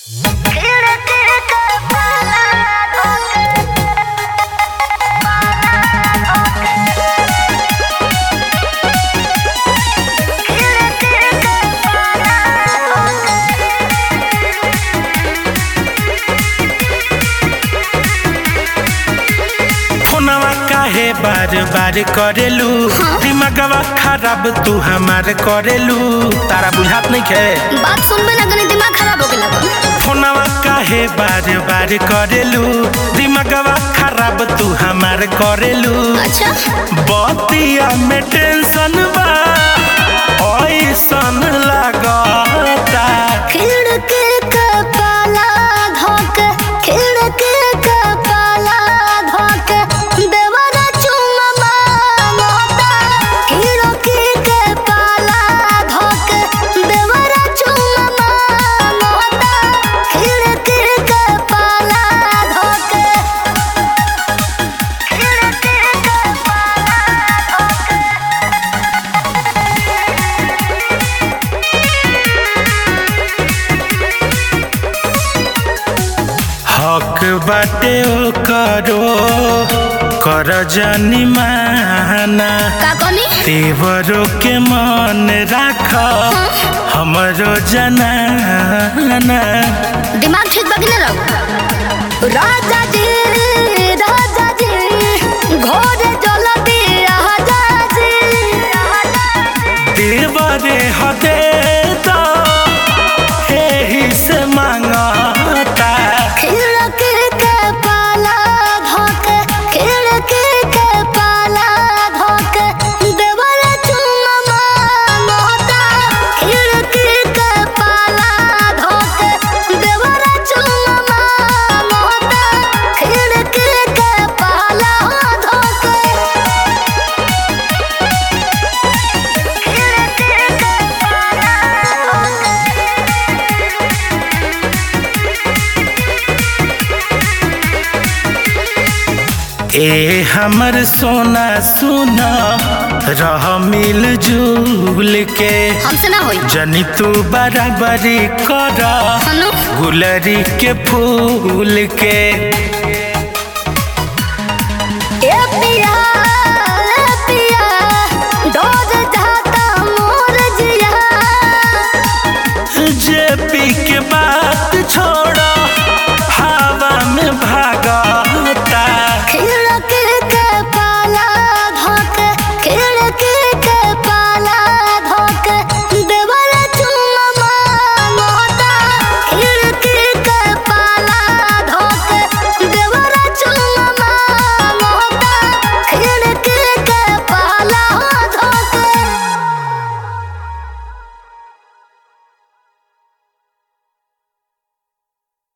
बार बार करेलू दिमागवा खराब तू हमार करेलू तारा बुझात नहीं खे बात सुनबे ना तनी दिमाग खराब हो गेला बा। फोनवा काहे बार बार करेलू दिमागवा खराब तू हमार करेलू अच्छा बतिया में टेंशन बा ऐसन लागता खिड़की के पाला धोक खिड़की के पाला धोक देवरा चुम्मा मांगता खिड़की के पाला धोक देवरा चुम्मा मांगता खिड़की के पाला धोक खिड़की के पाला धोक हक बाटे ओ करो कर जानी माना का कहनी तेवरों के मन राख हमरो जनाना दिमाग ठीक बाकी ना रहो राजा जी राजा जी घोड़े जल दिया जी देवरे हदे तो एही से मांगता खिड़की के पाला धोक खिड़की के पाला धोक देवल चुम्मा मांगता खिड़की के पाला धोक देवल चुम्मा मांगता खिड़की के पाला धोक ए हमर सोना सुना रह मिल जुल के हमसे ना होई जनी तू बराबरी कर हनु गुलरी के फूल के ए पिया ए पिया डोज जाता मोर जिया जे पी के बात छोड़